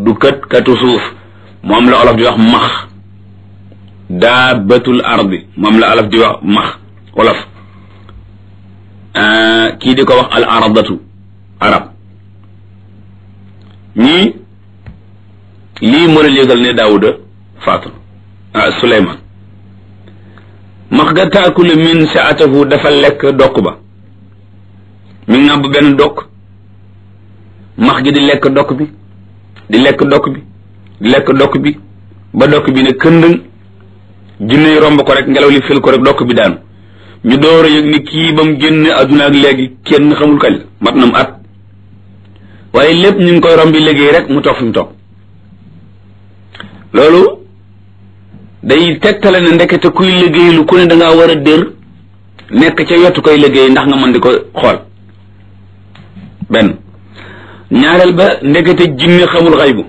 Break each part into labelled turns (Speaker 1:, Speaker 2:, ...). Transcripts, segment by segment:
Speaker 1: du kët katu suuf moom la olof di wax max daabatul ardi moom la olof di wax max olof kii di ko wax al aradatu arab ñii lii moo leen yëgal ne daawuda faatu ah suleyman max ga taakulu min saatahu dafa lekk dokk ba mi ngi nàmb benn dokk max gi di lekk dokk bi di lekk dokk bi di lekk dokk bi ba dokk bi ne këndëng jinne yi romb ko rek ngelaw li fil ko rek dokk bi daanu ñu door a yëg ni kii ba mu génn adduna ak léegi kenn xamul kañ la mat na mu at waaye lépp ñu ngi koy rombi liggéey rek mu toog fi mu toog loolu day tegtale ne ndekete kuy liggéey lu ku ne da ngaa war a dër nekk ca yottu koy liggéey ndax nga mën di ko xool benn ñaareel ba ndekete jinne xamul xaybu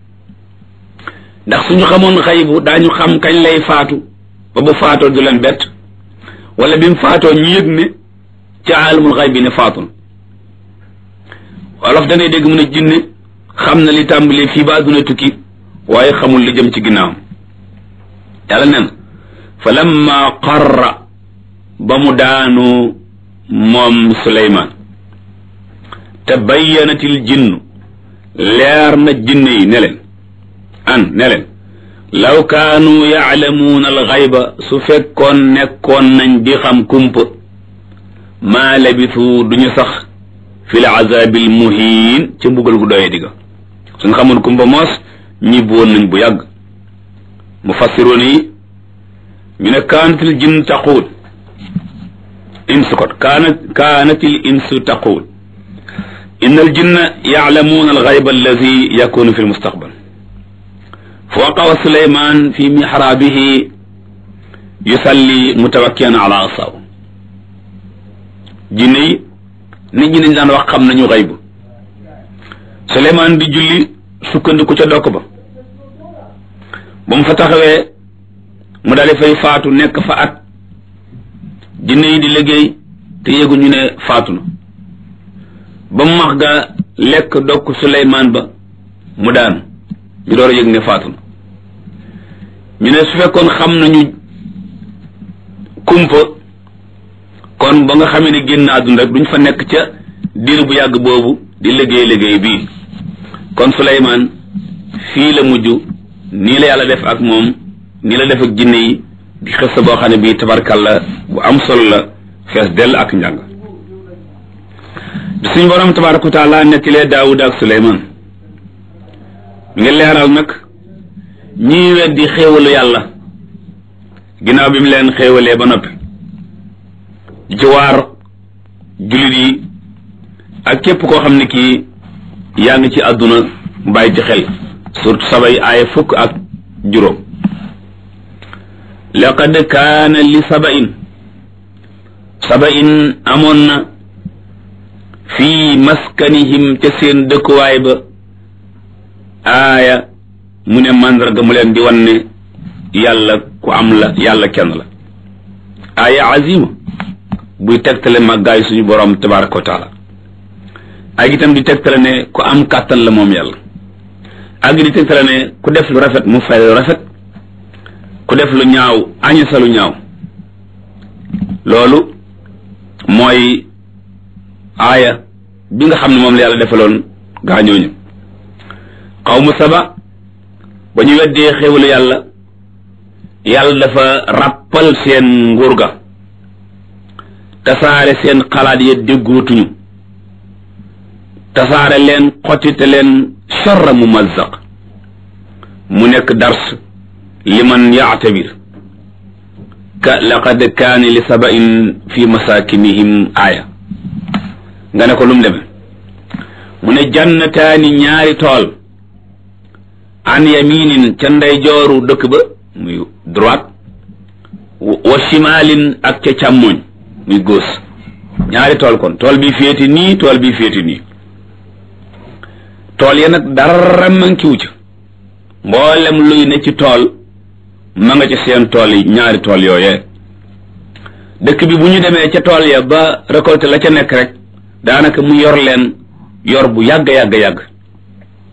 Speaker 1: ndax suñu xamoon xaybu daañu xam kañ lay faatu ba bu faatoo du leen bett wala bi mu faatoo ñu yëg ne ca aalamul xaybi ne faatul wolof da ngay dégg mu ne jinne xam na li tàmbalee fii ba àdduna tukki waaye xamul li jëm ci ginnaawam yàlla nen fa lamma qarra ba mu daanu moom suleymaan te bayyanatil jinnu leer na jinne yi ne leen an ne leen law kaanu yaalamuuna alxayba su fekkoon nekkoon nañ di xam kumpa maa labisu duñu sax fi l azabil muhiin ca mbugal gu doyee digga suñ xamoon kumpa moos ñibbi woon nañ bu yàgg mufassiroon yi ñu ne kaanatil jinn taquul insu kot kaanat kaanatil insu taquul inna al jinna yaalamuuna alxayba alladi yakunu fi lmustaqbal fa waqawa suleyman fi mixraabihi yusalli mutawakkian ala asaw jinne yi nit ñi dañ daan wax xam nañu xaybu suleyman di julli sukkandiku ca dokk ba ba mu fa taxawee mu daal di fay faatu nekk fa at jinne yi di liggéey te yëguñu ne faatu na ba mu max ga lekk dokk suleyman ba mu daanu ñu door a yëg ne faatu na ñu ne su fekkoon xam nañu kumpa kon ba nga xamee ne génn àdduna rek duñ fa nekk ca diir bu yàgg boobu di liggéey liggéey bii kon Suleymaan fii la mujj nii la yàlla def ak moom nii la def ak jinne yi di xës boo xam ne bii tabarkalla bu am solo la fees dell ak njàng bi suñ borom tabaraka wa taala nettilee Daawud ak Suleymaan mi ngi leeral nag ñii weddi xéewalu yàlla ginnaaw bi mu leen xéewalee ba noppi ci waar jullit yi ak képp koo xam ne kii yaa ngi ci àdduna bàyyi ci xel surtout sabay aaya fukk ak juróom laqad kaana li sabain sabain amoon na fii maskanihim ca seen dëkkuwaay ba aaya mu ne màndarga mu leen di wan ne yàlla ku am la yàlla kenn la aaya azima buy tegtale màggaay suñu borom tabaraka wa taala ak itam di tegtale ne ku am kàttan la moom yàlla ak di tegtale ne ku def lu rafet mu fay lu rafet ku def lu ñaaw añe sa lu ñaaw loolu mooy aaya bi nga xam ne moom la yàlla defaloon gaañooñu xawmu saba ba ñu weddee xéwalu yàlla yàlla dafa ràppal seen nguur ga tasaare seen xalaat ya déggootuñu tasaare leen xottite leen charra mumazzaq mu nekk dars liman yaatabir ka laqad kaani li sabain fi masakinihim aaya nga ne ko lu mu demee mu ne jannataani ñaari tool an yaminin ca ndeyjooru dëkk ba muy droite wa shimalin ak ca càmmoñ muy gauche ñaari tool kon tool bi féeti nii tool bi féeti nii tool ya nag dara mankiwu ca mboolem luy ne ci tool ma nga ca seen tool yi ñaari tool yooyee dëkk bi bu ñu demee ca tool ya ba récolter la ca nekk rek daanaka mu yor leen yor bu yàgg yàgg yàgg